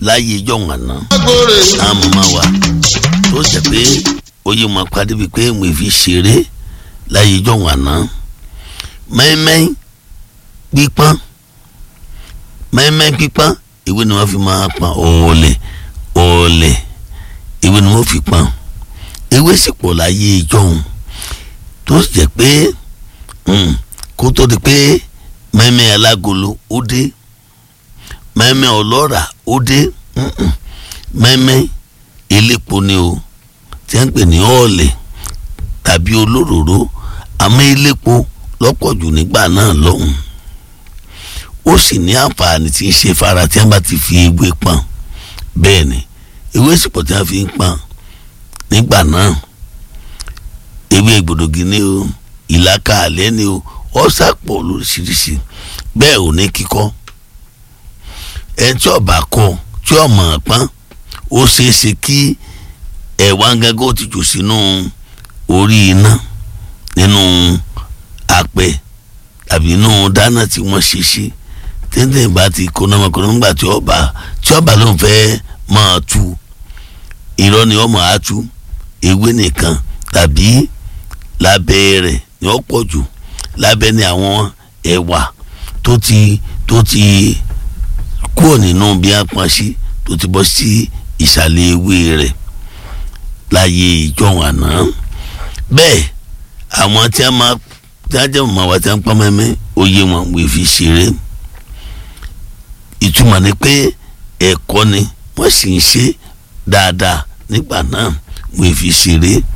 láyé ìjọ̀hún àná agbóre àwọn màmá wa tó jẹ́ pé oyè wọn padì bíi pé mo fi ṣeré láyé ìjọ̀hún àná mẹ́mẹ́ pípọ́n mẹ́mẹ́ pípọ́n ìwé ni wọ́n fi máa pọ́n òòlẹ̀ òòlẹ̀ ìwé ni wọ́n fi pọ́n ewé sì pọ̀ láyé ìjọ̀hún tó sì jẹ́ pé mm, kó tó di pé mẹ́mẹ́ alágolo ó dé mẹ́mẹ́ ọlọ́ra ó dé mm-mm, mẹ́mẹ́ elépo ni o tí wọ́n ń pè ní ọ̀ọ̀lẹ̀ tàbí olóròró àmọ́ elépo lọ́pọ̀ jù nígbà náà lọ́hùn ó sì ní àǹfààní tí ń ṣe fara tí wọ́n bá ti fi ewé pọ́n bẹ́ẹ̀ ni ewé sì pọ̀ tí wọ́n fi ń pọ́n nígbà náà ewé gbòdògì ni o ìlàkà àlẹ́ ni o ọ̀sà pọ̀ lóríṣiríṣi bẹ́ẹ̀ ò ní kíkọ́ ẹ tí ọba kọ tí ọmọ pọ́n ó ṣeé ṣe kí ẹ̀wà gángan ó ti jù sínú orí iná nínú apẹ tàbí inú dáná tí wọ́n ṣe ṣe tẹ́tẹ́ ìbá ti kóná ọmọkùnrin nígbà tí ọba tí ọba ló ń fẹ́ máa tu irọ́ ni ọmọ á tu ewé nìkan tàbí lábẹ́ rẹ̀ ni ó pọ̀ jù lábẹ́ ni àwọn ẹ̀wà tó ti tó ti kúrò nínú bí a pọn sí tó ti bọ́ sí ìsàlẹ̀ ewé rẹ̀ láyé ìjọ̀hún àná bẹ́ẹ̀ àwọn tí a máa tí a jẹ́ mọ̀ wá tí a ń pọ́n mẹ́mẹ́ oyè wọn wò fi ṣeré ìtumọ̀ ni pé ẹ̀kọ́ ni wọ́n sì ń ṣe dáadáa nígbà náà wò fi ṣeré